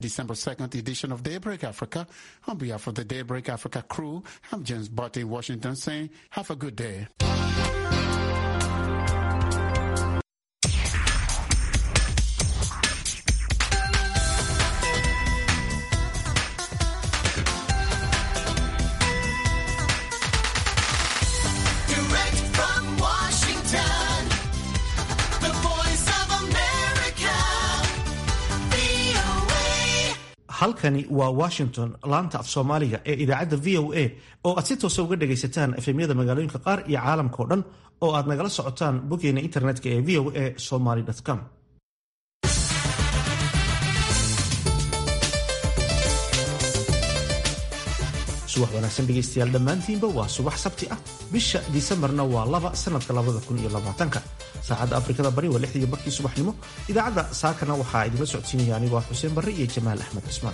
December 2nd edition of Daybreak Africa. On behalf of the Daybreak Africa crew, I'm James Butt in Washington saying, have a good day. Direct from Washington, the voice of America, VOA. halkani waa washington laanta af soomaaliga ee idaacadda v o a oo aad si toosa uga dhagaysataan efemyada magaalooyinka qaar iyo caalamka oo dhan oo aad nagala socotaan boggeena internetka ee v o a somaly com subax wanaagsan dhegaystayaal dhammaantiinba waa subax sabti ah bisha disembarna waa laba sanadka labada kun iyo labaatanka saacadda afrikada bari waa lixdii barkii subaxnimo idaacadda saakana waxaa idinla socodsiinaya anigoo ah xuseen barre iyo jamaal axmed cismaan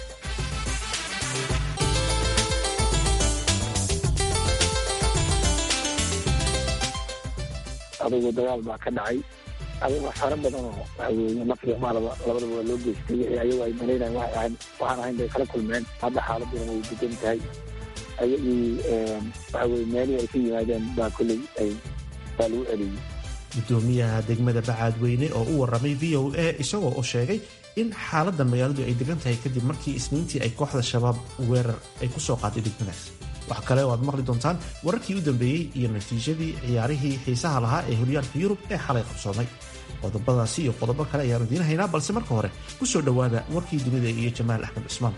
adugu dagaal baa ka dhacay adugu waxyaaro badan oo waxa weeye nafriga maalaba labadaba waa loo geystay wixii ayagu ay malaynayan waxay ahayn waxaan ahayn bay kala kulmeen hadda xaaladuna way degan tahay ayagii waxa weye meelihii ay ka yimaadeen baa kolley ay baa lagu celiyey gudoomiyaha degmada bacaadweyne oo u waramay v o a isagoo u sheegay in xaaladda magaaladu ay degan tahay kadib markii isniintii ay kooxda shabaab weerar ay ku soo qaaday degmadaas wax kale oo aad maqli doontaan wararkii u dambeeyey iyo natiijadii ciyaarihii xiisaha lahaa ee horyaalka yurub ee xalay qabsoomay qodobadaasi iyo qodobo kale ayaanu idiin haynaa balse marka hore ku soo dhowaada warkii dunida iyo jamaal axmed cusmaan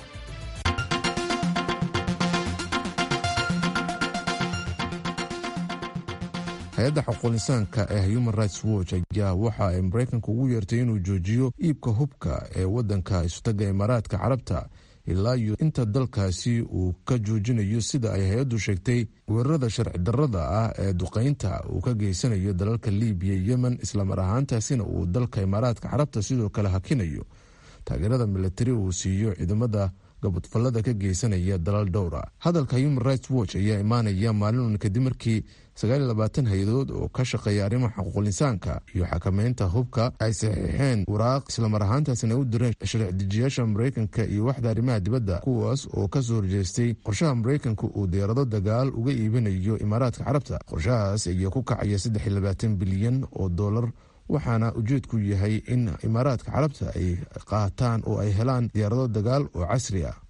hay-adda xuquuqinsaanka ee human rights watch ayaa waxa ay maraykanka ugu yeertay inuu joojiyo iibka hubka ee waddanka isutaga imaaraadka carabta ilaa iyo inta dalkaasi uu ka joojinayo sida ay hay-addu sheegtay weerarada sharci darrada ah ee duqaynta uu ka geysanayo dalalka libiya yemen islamar ahaantaasina uu dalka imaaraadka carabta sidoo kale hakinayo taageerada milatari uu siiyo ciidamada gabadfallada ka geysanaya dalal dhowra hadalka human rights watch ayaa imaanaya maalin kadib markii hay-adood oo ka shaqeeya arrimaha xuquuqinsaanka iyo xakameynta hubka ay saxiixeen waraaq islamar ahaantaasina u direen sharci-dejiyaasha maraykanka iyo waxda arrimaha dibadda kuwaas oo kasoo horjeestay qorshaha maraykanka uu diyaarado dagaal uga iibinayo imaaraadka carabta qorshahaas ayaa ku kacaya bilyan oo dolar waxaana ujeedku yahay in imaaraadka carabta ay qaataan oo ay helaan diyaarado dagaal oo casri ah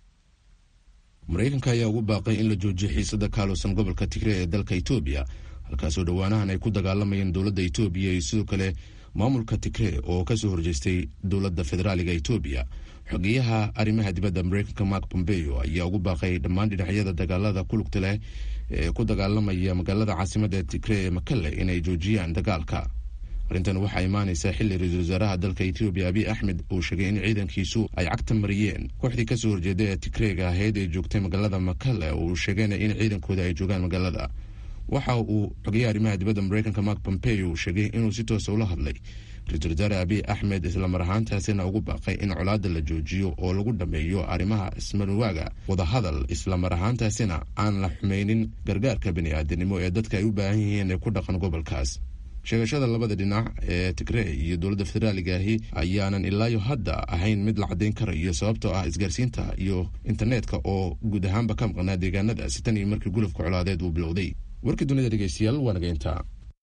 maraykanka ayaa ugu baaqay in la joojiyo xiisada kaalusan gobolka tigre ee dalka etoobiya halkaasoo dhowaanahan ay ku dagaalamayeen dowladda etoobiya iyo sidoo kale maamulka tigre oo kasoo horjeestay dowladda federaaliga etoobiya xogeyaha arrimaha dibadda maraykanka mark bombeo ayaa ugu baaqay dhammaan dhinacyada dagaalada kulugta leh ee ku dagaalamaya magaalada caasimadda tigre ee makale inay joojiyaan dagaalka arrintan waxaa imaanaysaa xilli ra-iisul wasaaraha dalka etoobiya abiy axmed uu sheegay in ciidankiisu ay cagta mariyeen kooxdii kasoo horjeeda ee tigreega ahayd ee joogtay magaalada makale oo uu sheegayna in ciidankooda ay joogaan magaalada waxa uu xogeyaha arrimaha dibadda maraykanka mark pompeo uu sheegay inuu si toosa ula hadlay ra-iisul wasaare abiy axmed islamar ahaantaasina ugu baaqay in colaada la joojiyo oo lagu dhameeyo arrimaha ismarwaaga wadahadal islamar ahaantaasina aan la xumeynin gargaarka bani-aadanimo ee dadka ay u baahan yihiin ee ku dhaqan gobolkaas sheegashada labada dhinac ee tigree iyo dowladda federaaliga ahi ayaanan ilaayo hadda ahayn mid la caddayn karayo sababtoo ah isgaarsiinta iyo internetka oo guud ahaanba ka maqnaa deegaanadaasi tan iyo markii gulufka colaadeed uu bilowday warkii dunida dhegeystayaal waa naga intaa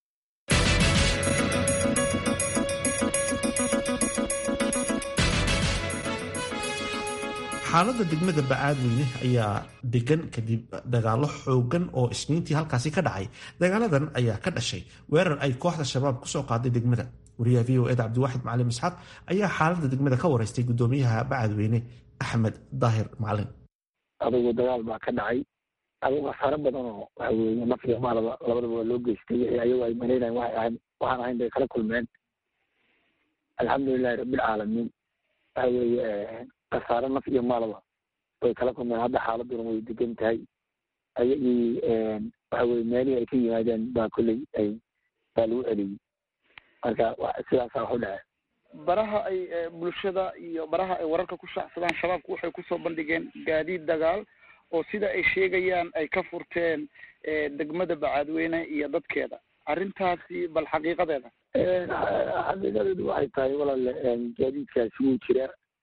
xaaladda degmada bacaadweyne ayaa degan kadib dagaalo xoogan oo isniintii halkaasi ka dhacay dagaaladan ayaa ka dhashay weerar ay kooxda shabaab kusoo qaaday degmada wariyaha v o ed cabdiwaaxid macalin isxaaq ayaa xaaladda degmada ka wareystay gudoomiyaha bacaadweyne axmed daahir macalin adugu dagaal baa ka dhacay adugu waxyaaro badan oo waxa weeye nafriga maalaba labadaba waa loo geystay wixii ayagu ay malaynayan waxay ahayn waxaan ahayn bay kala kulmeen alxamdulilahi rabbilcaalamiin waxa weeye khasaare naf iyo maalaba way kala kulmeen hadda xaaladuna way degan tahay ayagii waxa weye meelihii ay ka yimaadeen baa kolley ay baa lagu celiyey marka sidaasaa wax u dhace baraha ay bulshada iyo baraha ay wararka ku shaacsadaan shabaabku waxay kusoo bandhigeen gaadiid dagaal oo sida ay sheegayaan ay ka furteen degmada bacaadweyne iyo dadkeeda arrintaasi bal xaqiiqadeeda xaqiiqadeedu waxay tahay walaale gaadiidkaasi wuu jiraa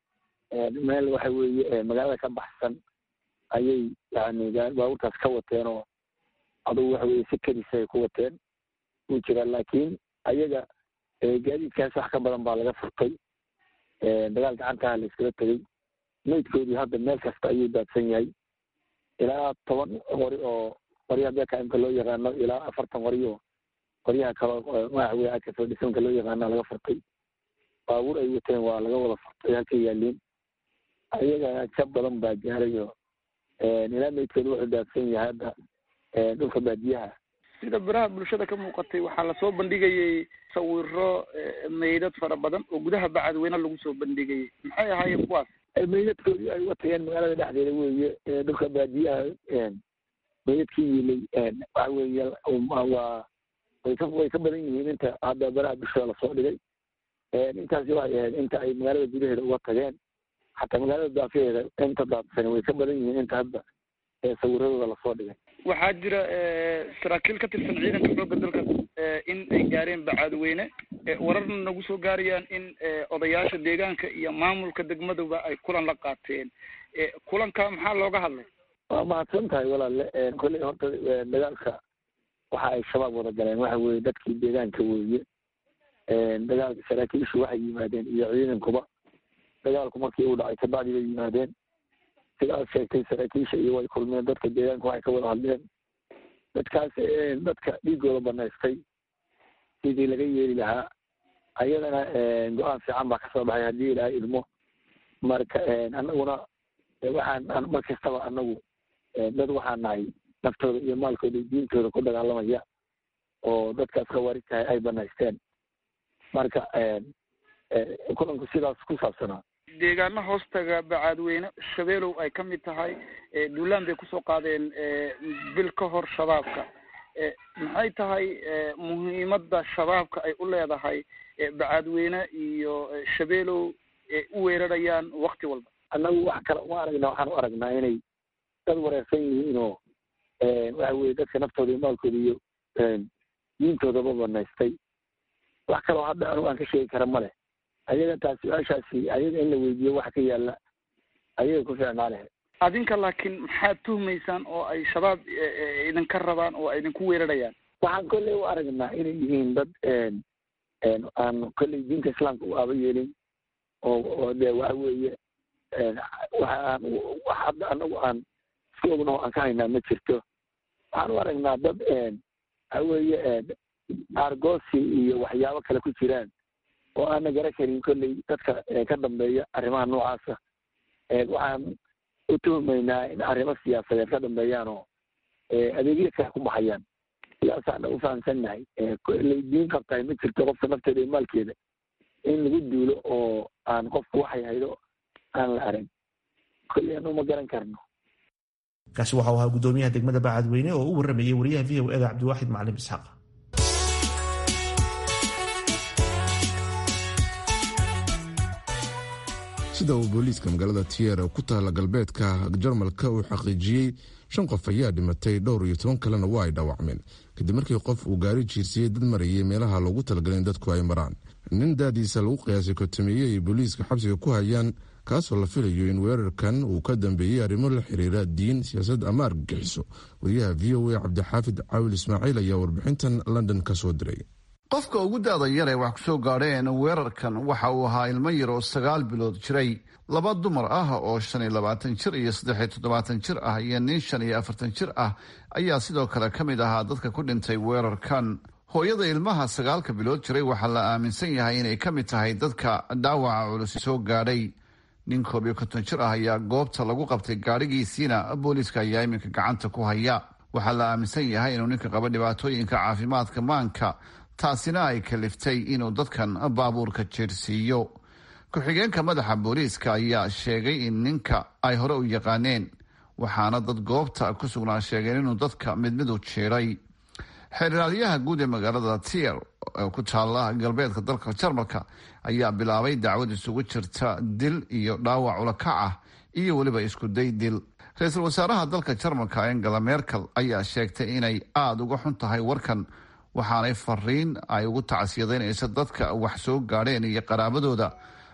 meel waxa weeye magaalada ka baxsan ayay yani baabuurtaas ka wateen oo adugu waxa weye si kedisa ay ku wateen wuu jiraa laakiin ayaga gaadiidkaas wax ka badan baa laga furtay dagaal gacantaha la iskala tegey maydkoodii hadda meel kasta ayuu daadsan yahay ilaa toban qori oo qoryaha bekaimka loo yaqaano ilaa afartan qori oo qoryaha kale magaxweye akafadhisanka loo yaqaana laga furtay baabuur ay wateen waa laga wada furtay halkay yaaliin ayagana jab badan baa gaaray oo ilaa maydkooda wuxuu daadsan yahay hadda dhulka baadiyaha sida baraha bulshada ka muuqatay waxaa lasoo bandhigayay sawiro meydad fara badan oo gudaha bacadweyne lagu soo bandhigayay maxay ahaayeen kuwaas meydadkoodii ay watageen magaalada dhexdeeda weeye dhulka baadiyaha meydadkii yilay waxa weeye waa way ka way ka badan yihiin inta hadda baraha bulshada lasoo dhigay intaasi waxay ahayd inta ay magaalada gudaheeda uga tageen xataa magaalada daafaheeda inta daadsan way ka badan yihiin inta hadda sawiradooda lasoo dhigay waxaa jira saraakiil ka tirsan ciidanka xoogga dalka in ay gaareen bacadweyne wararna nagu soo gaarayaan in odayaasha deegaanka iyo maamulka degmaduba ay kulan la qaateen kulanka maxaa looga hadlay waa mahadsan tahay walaale kolley horta dagaalka waxa ay shabaab wada galeen waxa weeye dadkii deegaanka weeye dagaalka saraakiishu waxay yimaadeen iyo ciidankuba dagaalku markii uu dhacay kabacdi bay yimaadeen sidaad sheegtay saraakiisha iyo way kulmeen dadka deegaanka waxay ka wada hadleen dadkaas dadka dhiigooda banaystay sidii laga yeeli lahaa ayadana go-aan fiican baa kasoo baxay haddii ilaahay idmo marka anaguna waxaan mar kastaba anagu dad waxaan nahay naftooda iyo maalkooda iyo diintooda ku dagaalamaya oo dadkaas khawaarijtahay ay banaysteen marka kulanku sidaas ku saabsanaa deegaano hoostaga bacaadweyne shabeelow ay ka mid tahay duulaan bay kusoo qaadeen bil ka hor shabaabka maxay tahay muhiimadda shabaabka ay u leedahay bacaadweyne iyo shabeelow u weerarayaan wakti walba annagu wax kale uma aragna waxaan u aragnaa inay dad wareersan yihiin oo waxa weye dadka naftooda iyo maalkooda iyo diintoodaba banaystay wax kaloo hadda anigu aan ka sheegi kara ma leh ayaga taas su-aashaasi ayaga in la weydiiyo waxa ka yaala ayaga ku fiicnaa leh adinka laakiin maxaad tuhmaysaan oo ay shabaab idinka rabaan oo ay idinku weerarayaan waxaan kolley u aragnaa inay yihiin dad aan kolley diinta islaamka u aaba yeelin oo oo de waxa weeye waxaan wax hadda anagu aan isku ogno aan ka haynaa ma jirto waxaan u aragnaa dad waxa weeye argosi iyo waxyaabo kale ku jiraan oo aana garan karin kolley dadka ka dambeeya arrimaha noocaasa waxaan u tuhmaynaa in arrimo siyaasadeed ka dambeeyaan oo adeegyo kale ku baxayaan sidaasaana u fahamsannahay kolley diin qabtahay ma jirto qofka nafteeda iyo maalkeeda in lagu duulo oo aan qofku waxay haydo aan la arag kolley anu ma garan karno kaasi waxau ahaa guddoomiyaha degmada bacadweyne oo u waramayay wariyaha v o eda cabdiwaaxid macalin isxaaq sida uu booliiska magaalada tiyer ku taala galbeedka jarmalka uu xaqiijiyey shan qof ayaa dhimatay dhowr iyo toban kalena waa ay dhaawacmeen kadib markii qof uu gaari jiirsiyey dad marayay meelaha loogu talagalay in dadku ay maraan nin daadiisa lagu qiyaasay kotomeeye ay booliiska xabsiga ku hayaan kaasoo la filayo in weerarkan uu ka dambeeyey arrimo la xiriira diin siyaasad ama argagixiso wariyaha v o a cabdixaafid caawil ismaaciil ayaa warbixintan london ka soo diray qofka ugu da-da yar ee wax ku soo gaadheen weerarkan waxa uu ahaa ilmo yar oo sagaal bilood jiray laba dumar ah oo shan iyo labaatan jir iyo saddex iyo toddobaatan jir ah iyo nin shan iyo afartan jir ah ayaa sidoo kale ka mid ahaa dadka ku dhintay weerarkan hooyada ilmaha sagaalka bilood jiray waxaa la aaminsan yahay inay ka mid tahay dadka dhaawaca culus soo gaadhay nin koob iyo konton jir ah ayaa goobta lagu qabtay gaadhigiisiina booliiska ayaa iminka gacanta ku haya waxaa la aaminsan yahay inuu ninka qaba dhibaatooyinka caafimaadka maanka taasina ay kaliftay inuu dadkan baabuurka jeersiiyo ku-xigeenka madaxa booliiska ayaa sheegay in ninka ay hore u yaqaaneen waxaana dad goobta ku sugnaa sheegeen inuu dadka mid mid u jiiray xeeriraadyaha guud ee magaalada tier ee ku taala galbeedka dalka jarmalka ayaa bilaabay dacwad isugu jirta dil iyo dhaawac ulakac ah iyo weliba iskuday dil ra-iisul wasaaraha dalka jarmalka angela merkel ayaa sheegtay inay aada uga xun tahay warkan waxaanay fariin ay ugu tacsiyadeynaysa dadka wax soo gaadheen iyo qaraabadooda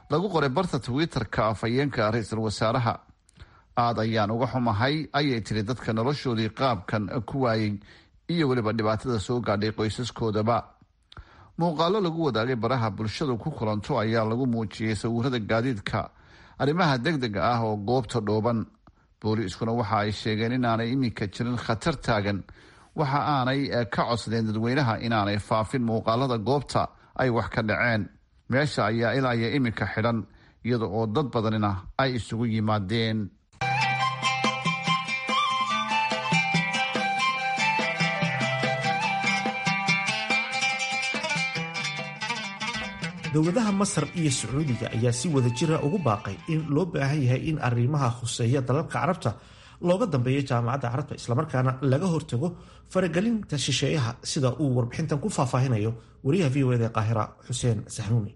lagu qoray barta twitter-ka afhayeenka ra-iisul wasaaraha aad ayaan uga xumahay ayay tiri dadka noloshoodii qaabkan ku waayey iyo weliba dhibaatada soo gaadhay qoysaskoodaba muuqaalo lagu wadaagay baraha bulshadu ku kulanto ayaa lagu muujiyey sawirada gaadiidka arrimaha deg dega ah oo goobta dhooban booliiskuna waxa ay sheegeen inaanay iminka jirin khatar taagan waxa aanay ka codsadeen dadweynaha inaanay faafin muuqaalada goobta ay wax ka dhaceen meesha ayaa ilaa iyo iminka xidhan iyada oo dad badanina ay isugu yimaadeen dowladaha masar iyo sacuudiga ayaa si wada jira ugu baaqay in loo baahan yahay in arrimaha khuseeya dalalka carabta looga dambeeyo jaamacadda carabta islamarkaana laga hortago faragelinta shisheeyaha sida uu warbixintan ku faahfaahinayo wariyaha v o eda qaahira xuseen saxnuuni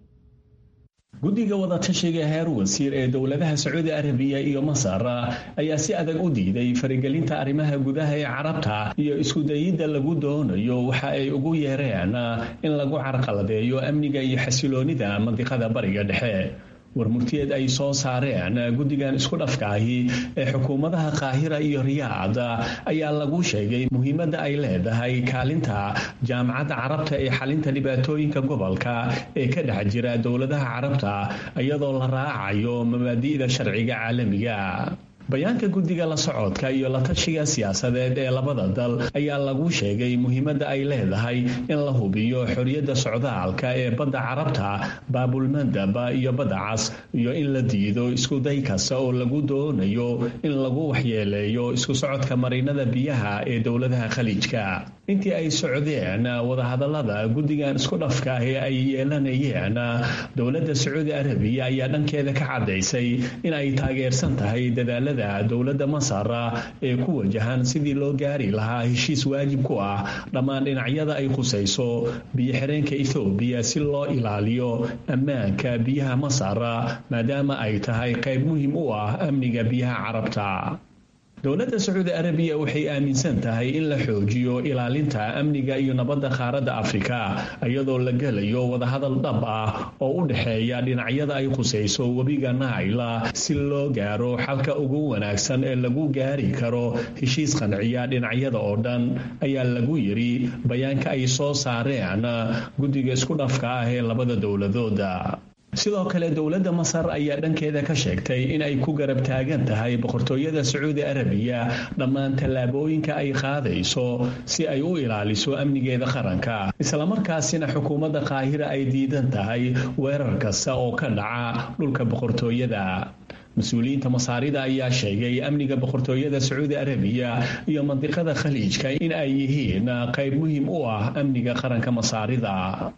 guddiga wadatashiga heer wasiir ee dowladaha sacuudi arabiya iyo masar ayaa si adag u diiday faragelinta arrimaha gudaha ee carabta iyo iskudayidda lagu doonayo waxa ay ugu yeereen in lagu carqaladeeyo amniga iyo xasiloonida mandiqada bariga dhexe warmurtiyeed ay soo saareen guddigan isku dhafkaahi ee xukuumadaha qaahira iyo riyaad ayaa lagu sheegay muhiimadda ay leedahay kaalinta jaamacadda carabta ee xalinta dhibaatooyinka gobolka ee ka dhex jira dowladaha carabta iyadoo la raacayo mabaadi'da sharciga caalamiga bayaanka guddiga la socodka iyo la tashiga siyaasadeed ee labada dal ayaa lagu sheegay muhiimadda ay leedahay in la hubiyo xorriyadda socdaalka ee badda carabta baabulmandaba iyo badda cas iyo in la diido iskuday kasta oo lagu doonayo in lagu waxyeeleeyo isku socodka marinada biyaha ee dowladaha khaliijka intii ay socdeen wadahadallada guddigan isku dhafka ee ay yeelanayeen dowladda sacuudi arabiya ayaa dhankeeda ka caddaysay in ay taageersan tahay dadaalada dowladda masar ee ku wajahan sidii loo gaari lahaa heshiis waajib ku ah dhammaan dhinacyada ay khusayso biyo-xireenka ethoobiya si loo ilaaliyo ammaanka biyaha masar maadaama ay tahay qayb muhiim u ah amniga biyaha carabta dowladda sacuudi arabiya waxay aaminsan tahay in la xoojiyo ilaalinta amniga iyo nabadda qaaradda afrika iyadoo la gelayo wadahadal dhab ah oo u dhexeeya dhinacyada ay khusayso webiga naila si loo gaaro xalka ugu wanaagsan ee lagu gaari karo heshiis qanciya dhinacyada oo dhan ayaa lagu yidhi bayaanka ay soo saareen guddiga isku dhafka ah ee labada dowladooda sidoo kale dowladda masar ayaa dhankeeda ka sheegtay in ay ku garab taagan tahay boqortooyada sacuudi arabiya dhammaan tallaabooyinka ay qaadayso si ay u ilaaliso amnigeeda qaranka islamarkaasina xukuumadda qaahira ay diidan tahay weerar kasta oo ka dhaca dhulka boqortooyada mas-uuliyiinta masaarida ayaa sheegay amniga boqortooyada sacuudi arabiya iyo mandiqada khaliijka in ay yihiin qayb muhiim u ah amniga qaranka masaarida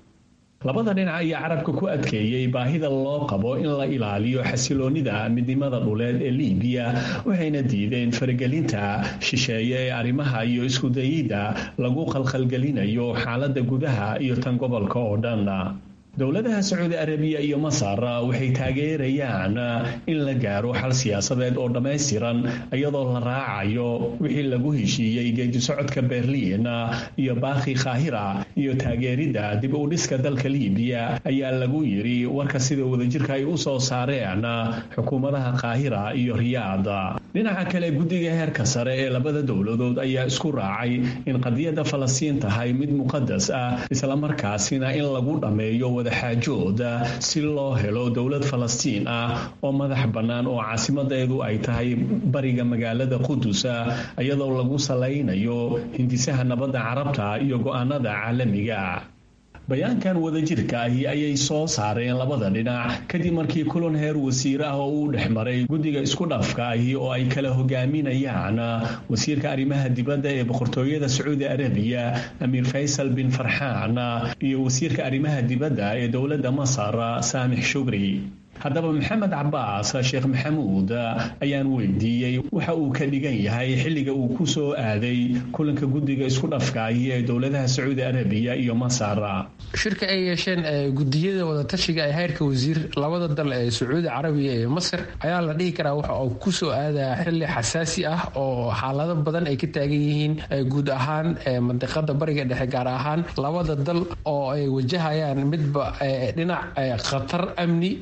labada dhinac ayaa carabka ku adkeeyey baahida loo qabo in la ilaaliyo xasiloonida midnimada dhuleed ee liibiya waxayna diideen faragelinta shisheeye ee arrimaha iyo iskudayidda lagu qalqalgelinayo xaaladda gudaha iyo tan gobolka oo dhan dowladaha sacuudi arabiya iyo masar waxay taageerayaan in la gaaro xal siyaasadeed oo dhammaystiran iyadoo la raacayo wixii lagu heshiiyey geedisocodka berliin iyo baakhi kaahira iyo taageeridda dib u dhiska dalka liibiya ayaa lagu yidhi warka sida wadajirka ay u soo saareen xukuumadaha kaahira iyo riyaad dhinaca kale guddiga heerka sare ee labada dowladood ayaa isku raacay in qadiyadda falastiin tahay mid muqadas ah islamarkaasina in lagu dhammeeyo wadaxaajooda si loo helo dowlad falastiin ah oo madax bannaan oo caasimadeedu ay tahay bariga magaalada qudusa iyadoo lagu salaynayo hindisaha nabadda carabta iyo go'aanada caalamiga bayaankan wadajirka ahi ayay soo saareen labada dhinac kadib markii kulan heer wasiir ah oo uu dhex maray guddiga isku dhafka ahi oo ay kala hogaaminayaan wasiirka arrimaha dibadda ee boqortooyada sacuudi arabiya amiir faysal bin farxaan iyo wasiirka arrimaha dibadda ee dowladda masar saamix shugri haddaba maxamed cabaas sheekh maxamuud ayaan weydiiyey waxa uu ka dhigan yahay xilliga uu ku soo aaday kulanka guddiga isku dhafkaahi ee dowladaha sacuudi arabiya iyo masar shirka ay yeesheen gudiyada wadatashiga ee heyrka wasiir labada dal ee sacuudi carabiya iyo masar ayaa la dhihi karaa waxa uu ku soo aadaa xilli xasaasi ah oo xaalado badan ay ka taagan yihiin guud ahaan mandiqada bariga dhexe gaar ahaan labada dal oo ay wajahayaan midba dhinac khatar amni iyo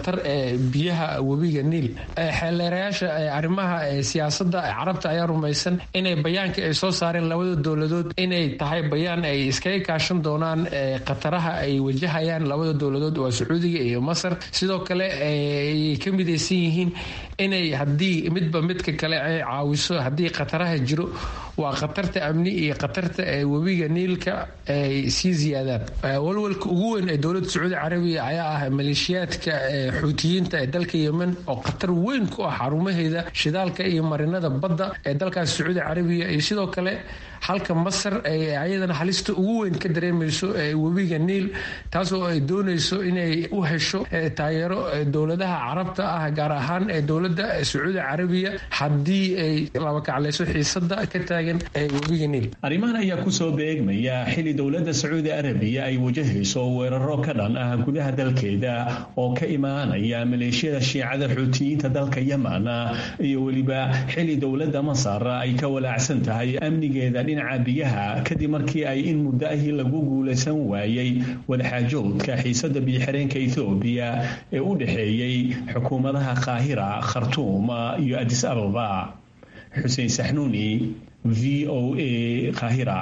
khatar biyaha webiga niil xeeleerayaasha arrimaha siyaasada carabta ayaa rumaysan inay bayaanka ay soo saareen labada dowladood inay tahay bayaan ay iskaga kaashan doonaan khataraha ay wajahayaan labada dowladood waa sacuudiga iyo masar sidoo kale ay ka midaysan yihiin inay haddii midba midka kale ay caawiso haddii khataraha jiro waa khatarta amni iyo khatarta webiga niilka ay sii ziyaadaan walwalka ugu weyn ee dowladda sacuudi carabiya ayaa ah maleeshiyaadka xuutiyiinta ee dalka yemen oo khatar weyn ku ah xarumaheeda shidaalka iyo marinada badda ee dalkaas sacuudi carabiya iyo sidoo kale halka masar ay ayadana halista ugu weyn ka dareemayso webiga niil taasoo ay doonayso inay u hesho taageero dowladaha carabta ah gaar ahaan ee dowladda sacuudi carabiya haddii ay labakaclayso xiisada ka taagan webiga niil arrimahan ayaa kusoo beegmaya xili dowladda sacuudi arabiya ay wajahayso weeraro ka dhan ah gudaha dalkeeda oo ka imaanaya maleeshiyada shiicada xuutiyiinta dalka yemen iyo weliba xili dowladda masar ay ka walaacsan tahay amnigeeda dhinaca biyaha kadib markii ay in muddo ahii lagu guulaysan waayey wadaxaajoodka xiisada biyoxireenka ethoobiya ee u dhexeeyey xukuumadaha qaahira khartuum iyo adis ababa xuseen saxnuuni v o a qaahira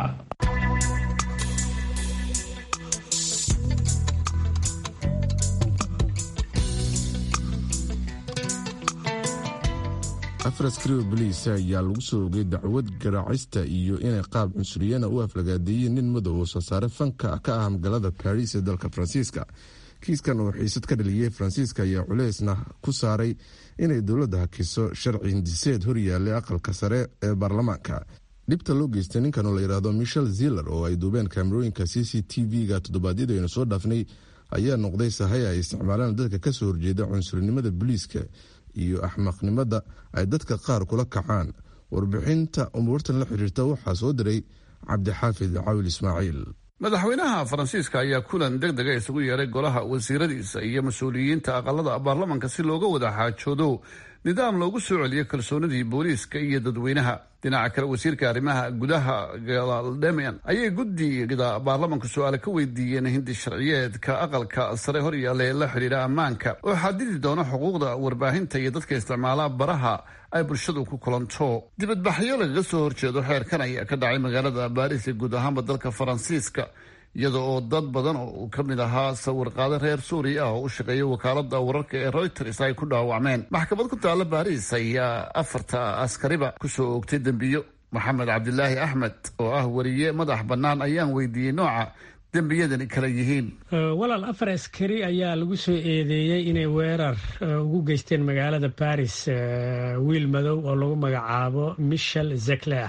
afar askari oo boliisa ayaa lagu soo ogay dacwad garaacista iyo inay qaab cunsuriyana u aflagaadeeyeen nin madow oo soosaare fanka ka ah magaalada baris ee dalka faransiiska kiiskan oo xiisad ka dhaliyey faransiiska ayaa culeysna ku saaray inay dowladda hakiso sharci hindiseed horyaallay aqalka sare ee baarlamaanka dhibta loo geystay ninkan oo la yidhaahdo michel ziller oo ay duubeen kaamerooyinka c c t v-ga toddobaadyada aynu soo dhaafnay ayaa noqday sahay ay isticmaalaan dadka kasoo horjeeda cunsurinimada boliiska iyo axmaqnimada ay dadka qaar kula kacaan warbixinta umuurtan la xiriirta waxaa soo diray cabdixaafid cawil ismaaciil madaxweynaha faransiiska ayaa kulan deg dega isugu yeeray golaha wasiiradiisa iyo mas-uuliyiinta aqalada baarlamanka si looga wada xaajoodo nidaam loogu soo celiyo kalsoonidii booliiska iyo dadweynaha dhinaca kale wasiirka arrimaha gudaha gaaldemian ayay guddiga baarlamanka su-aale ka weydiiyeen hindi sharciyeedka aqalka sare horyaalla ee la xidhiidha ammaanka oo xadidi doona xuquuqda warbaahinta iyo dadka isticmaala baraha ay bulshadu ku kulanto dibadbaxyo lagaga soo horjeedo xeerkan ayaa ka dhacay magaalada baariis ee guud ahaanba dalka faransiiska iyada oo dad badan oo ka mid ahaa sawir qaade reer suuriya ah oo u shaqeeya wakaalada wararka ee reuters ay ku dhaawacmeen maxkamad ku taalla baariis ayaa afarta askariba kusoo oogtay dembiyo maxamed cabdilaahi axmed oo ah wariye madax bannaan ayaan weydiiyey nooca dembiyadani kala yihiin walaal afar askari ayaa lagu soo eedeeyey inay weerar ugu geysteen magaalada baris wiil madow oo lagu magacaabo michel zekler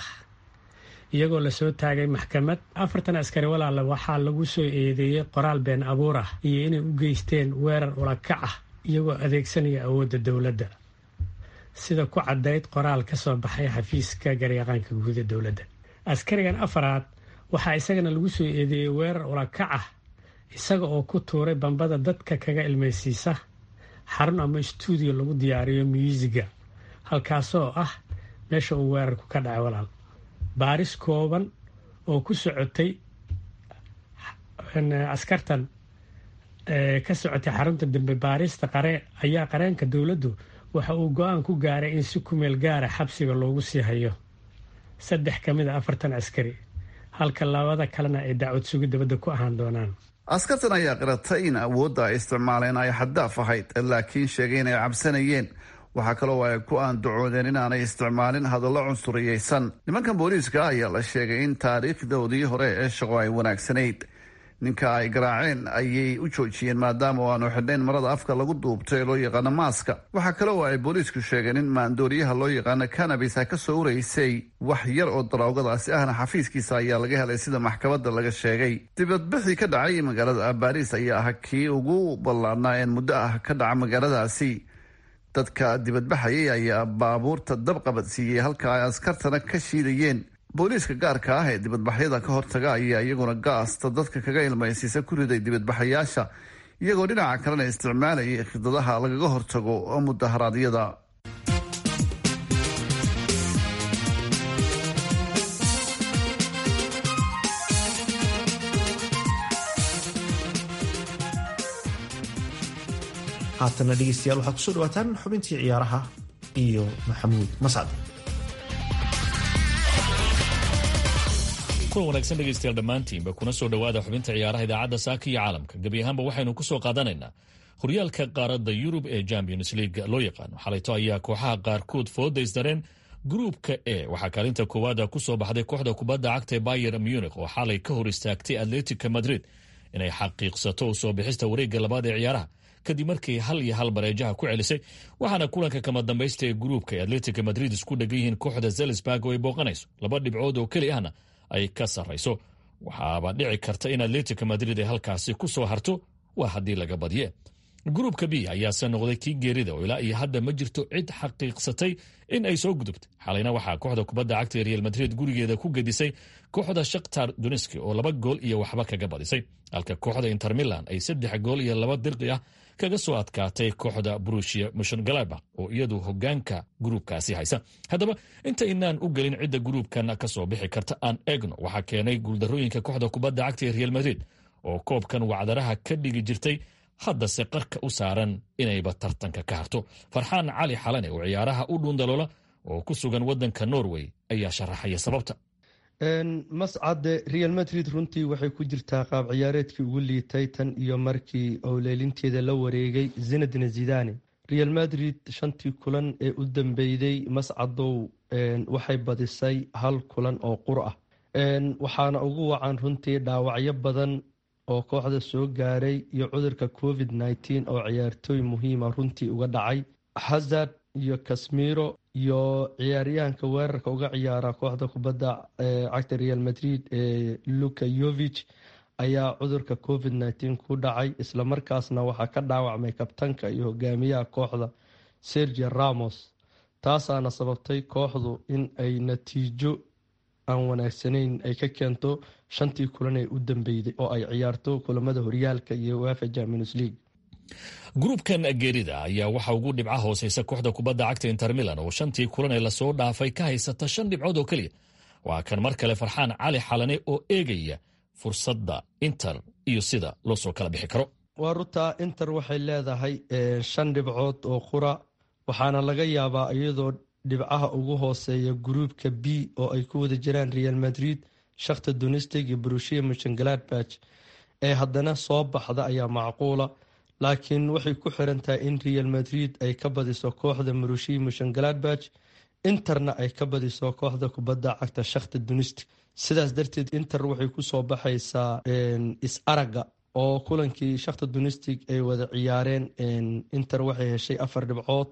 iyagoo lasoo taagay maxkamad afartan askari walaala waxaa lagu soo eedeeyey qoraal been abuur ah iyo inay u geysteen weerar ulakac ah iyagoo adeegsanaya awoodda dowladda sida ku caddayd qoraal ka soo baxay xafiiska garyaqaanka guuda dowladda askarigan afaraad waxaa isagana lagu soo eedeeyey weerar ulakac ah isaga oo ku tuuray bambada dadka kaga ilmaysiisa xarun ama stuudiyo lagu diyaariyo myuusiga halkaasoo ah meesha uu weerarku ka dhacay walaal baaris kooban oo ku socotay askartan ka socotay xarunta dambe baarista qare ayaa qareenka dowladdu waxa uu go-aan ku gaaray in si kumeel gaara xabsiga loogu sii hayo saddex ka mid a afartan askari halka labada kalena ay dacwad sugi dabadda ku ahaan doonaan askartan ayaa qiratay in awoodda ay isticmaaleen ay xaddaaf ahayd laakiin sheegay inay cabsanayeen waxaa kaloo ay ku aandacoodeen inaanay isticmaalin hadallo cunsuriyeysan nimankan booliiska ayaa la sheegay in taariikhdoodii hore ee shaqo ay wanaagsanayd ninka ay garaaceen ayay u joojiyeen maadaama oo aanu xidhnayn marada afka lagu duubto ee loo yaqaano maaska waxaa kale oo ay booliisku sheegeen in maandooriyaha loo yaqaano kanabis ay ka soo ureysay wax yar oo daroogadaasi ahna xafiiskiisa ayaa laga helay sida maxkamadda laga sheegay dibadbixii ka dhacay magaalada baariis ayaa ah kii ugu ballaadnaa een muddo ah ka dhaca magaaladaasi dadka dibadbaxayay ayaa baabuurta dab qabadsiiyey halka ay askartana ka shiidayeen booliiska gaarka ah ee dibadbaxyada ka hortaga ayaa iyaguna gaasta dadka kaga ilmaysiisa ku riday dibadbaxayaasha iyagoo dhinaca kalena isticmaalayay khidadaha lagaga hortago mudaharaadyada haatana dhegeystayaal waxaad kusoo dhawaataan xubintii ciyaaraha iyo maxamuud mascad kulan wanaagsan dhegaystayaal dhammaantiinba kuna soo dhowaada xubinta ciyaaraha idaacadda saaka iyo caalamka gebi ahaanba waxaynu ku soo qaadanaynaa horyaalka qaaradda yurub ee champions league loo yaqaano xalayto ayaa kooxaha qaarkood fooda isdareen gruupka e waxaa kaalinta koowaada ku soo baxday kooxda kubadda cagta ee bayer munich oo xalay ka hor istaagtay atletica madrid inay xaqiiqsato u soo bixista wareegga labaad ee ciyaaraha kadib markii hal iyo hal bareejaha ku celisay waxaana kulanka kama dambaysta ee gruupka ee atletica madrid isku dhegan yihiin kooxda zelisburg oo ay booqanayso laba dhibcood oo keli ahna ay ka sarrayso waxaaba dhici karta in atletica madrid ay halkaasi ku soo harto waa haddii laga badiye gruupka b ayaase noqday kii geerida oo ilaa iyo hadda ma jirto cid xaqiiqsatay in ay soo gudubtay xalayna waxaa kooxda kubadda cagta ee real madrid gurigeeda ku gedisay kooxda shakhtar duniski oo laba gool iyo waxba kaga badisay halka kooxda inter milan ay saddex gool iyo laba dirqi ah kaga soo adkaatay kooxda brushia mushongalaba oo iyadu hogaanka gruupkaasi haysa haddaba inta inaan u gelin cidda gruupkan ka soo bixi karta aan eegno waxaa keenay guuldarooyinka kooxda kubadda cagta ee real madrid oo koobkan wacdaraha ka dhigi jirtay haddase qarka u saaran inayba tartanka ka harto farxaan cali xalane oo ciyaaraha u dhuundaloola oo ku sugan waddanka norway ayaa sharaxaya sababta mascade real madrid runtii waxay ku jirtaa qaab ciyaareedkii ugu liitay tan iyo markii owleelinteeda la wareegay zinadine zidane real madrid shantii kulan ee u dambeyday mascadow waxay badisay hal kulan oo qur ah waxaana ugu wacan runtii dhaawacyo badan oo kooxda soo gaaray iyo cudurka covid nteen oo ciyaartooy muhiima runtii uga dhacay hazard iyo kasmiro iyo ciyaaryahanka weerarka uga ciyaara kooxda kubadda cagta real madrid ee luka yovich ayaa cudurka covid nteen ku dhacay islamarkaasna waxaa ka dhaawacmay kabtanka iyo hogaamiyaha kooxda sergio ramos taasaana sababtay kooxdu in ay natiijo aan wanaagsanayn ay ka keento shantii kulan ee u dambeyday oo ay ciyaarto kulamada horyaalka iyo wafa champions league gruupkan geerida ayaa waxaa ugu dhibca hooseysa kooxda kubadda cagta inter milan oo shantii kulan ee lasoo dhaafay ka haysata shan dhibcood oo keliya waa kan mar kale farxaan cali xalane oo eegaya fursadda inter iyo sida loo soo kala bixi karo waa runtaa inter waxay leedahay shan dhibcood oo qura waxaana laga yaabaa iyadoo dhibcaha ugu hooseeya gruupka b oo ay ku wada jiraan real madrid shakhta donistig iyo brushia muchengaladbach ee haddana soo baxda ayaa macquula laakiin waxay ku xiran tahay in real madrid ay ka badiso kooxda marushia muchengaladbach interna ay ka badiso kooxda kubadda cagta shakhta donistig sidaas darteed inter waxay kusoo baxaysaa is-araga oo kulankii shakhta donistig ay wada ciyaareen inter waxay heshay afar dhibcood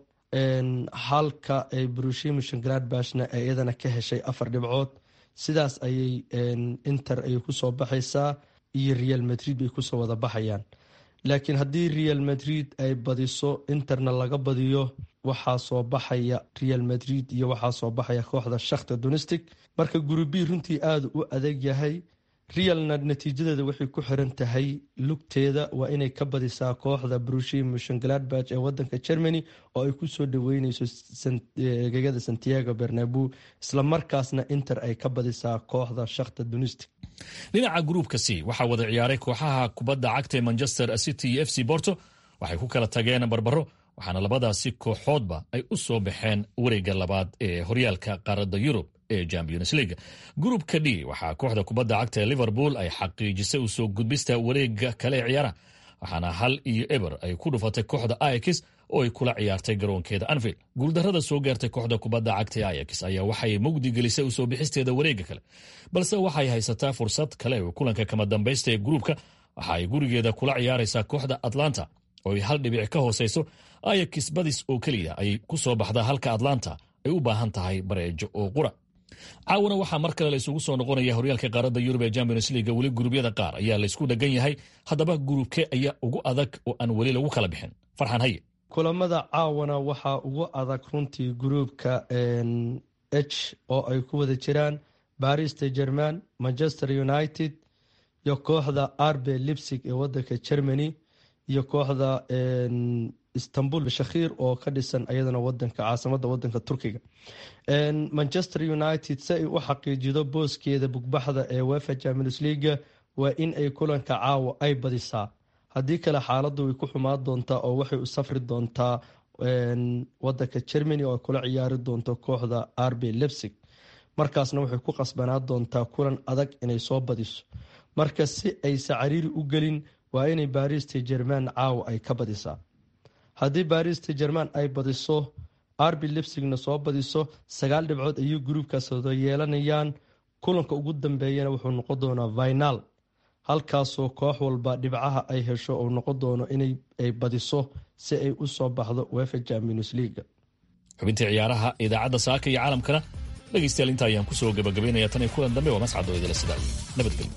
halka ay brushia muchengaladbachna iyadana ka heshay afar dhibcood sidaas ayay inter ay kusoo baxaysaa iyo real madrid bay kusoo wada baxayaan laakiin haddii real madrid ay badiso interna laga badiyo waxaa soo baxaya real madrid iyo waxaa soo baxaya kooxda shakhta donistic marka gurubi runtii aada u adag yahay realna natiijadeeda waxay ku xiran tahay lugteeda waa inay ka badisaa kooxda brushi mushengladbach ee wadanka germany oo ay kusoo dhaweyneyso gegada santiago bernabu islamarkaasna inter ay ka badisaa kooxda shakhta donistic dhinaca gruupka c waxaa wada ciyaaray kooxaha kubadda cagta ee manchester city iyo f c borto waxay ku kala tageen barbaro waxaana labadaasi kooxoodba ay u soo baxeen wareegga labaad ee horyaalka qaaradda yurub ee champions league gruupka d waxaa kooxda kubadda cagta ee liverpool ay xaqiijisay u soo gudbista wareegga kale ee ciyaaraha waxaana hal iyo eber ay ku dhufatay kooxda ayax oo ay kula ciyaartay garoonkeeda anfield guuldarrada soo gaartay kooxda kubadda cagta ee ayax ayaa waxay mugdi gelisay usoo bixisteeda wareegga kale balse waxay haysataa fursad kale oo kulanka kama dambaysta ee gruupka waxa ay gurigeeda kula ciyaaraysaa kooxda atlanta oo ay hal dhibic ka hooseyso ayax badis oo keliya ay ku soo baxdaa halka atlanta ay u baahan tahay bareejo oo qura caawana waxaa mar kale la isugu soo noqonaya horyaalka qaaradda yurub ee champions leaga weli gurubyada qaar ayaa laysku dhagan yahay haddaba gurubke ayaa ugu adag oo aan weli lagu kala bixin farxan haye kulamada caawana waxaa ugu adag runtii gruupka h oo ay ku wada jiraan baris de german manchester united iyo kooxda arbe lipsig ee wadanka germany iyo kooxda istanbul shakhiir oo ka dhisan ayadana wadanka caasimada wadanka turkiga manchester united si ay u xaqiijido booskeeda bugbaxda ee wefa champions leaga waa in ay kulanka caawa ay badisaa haddii kale xaaladdu way ku xumaan doontaa oo waxay u safri doontaa wadanka germany oo kula ciyaari doonto kooxda rb lebsig markaasna waxay ku qasbanaa doontaa kulan adag inay soo badiso marka si aysa cariiri u gelin waa inay baarista jerman caawa ay ka badisaa haddii baarista jerman ay badiso rb lebsigna soo badiso sagaal dhibcood ayuu gruubkaas wada yeelanayaan kulanka ugu dambeeyana wuxuu noqon doonaa final halkaasoo koox walba dhibcaha ay hesho uu noqon doono inay badiso si ay u soo baxdo wefa champions leaga xubintii ciyaaraha idaacadda saaka iyo caalamkana dhegaystayaal inta ayaan kusoo gabagabaynaya tan iyo kulan dambe waa mascad oo idila sidaa nabadgelyo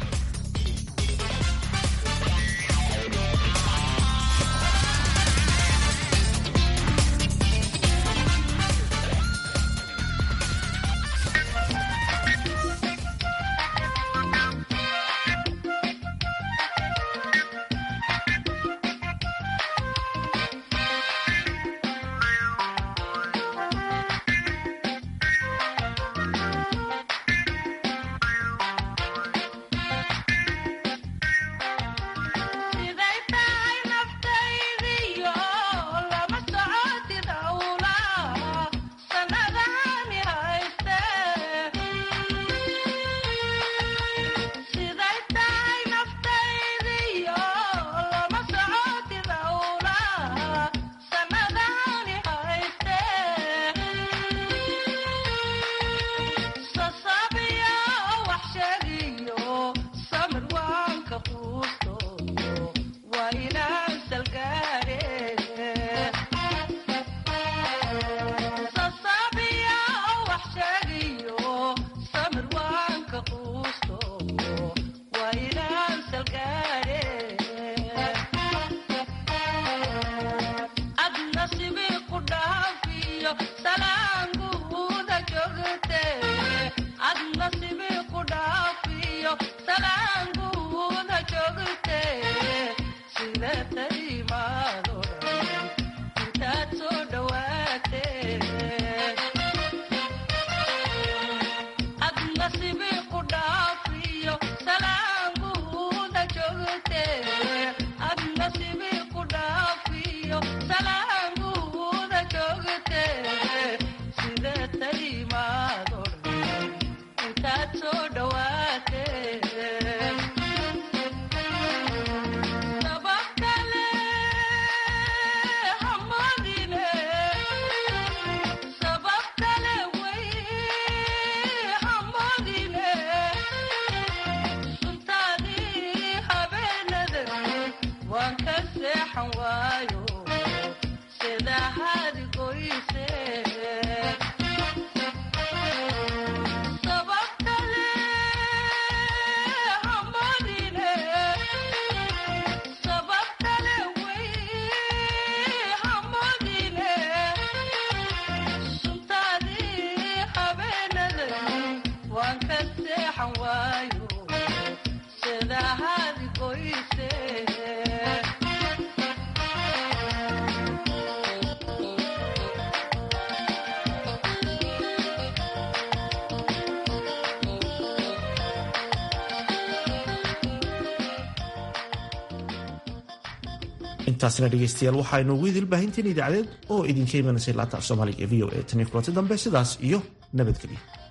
intaasna dhegeystayaal waxaaynu ugu idil baahinteen idaacadeed oo idinka imanaysay laanta af soomaaliga ee v o a tan iyo kulanti dambe sidaas iyo nabadgelyo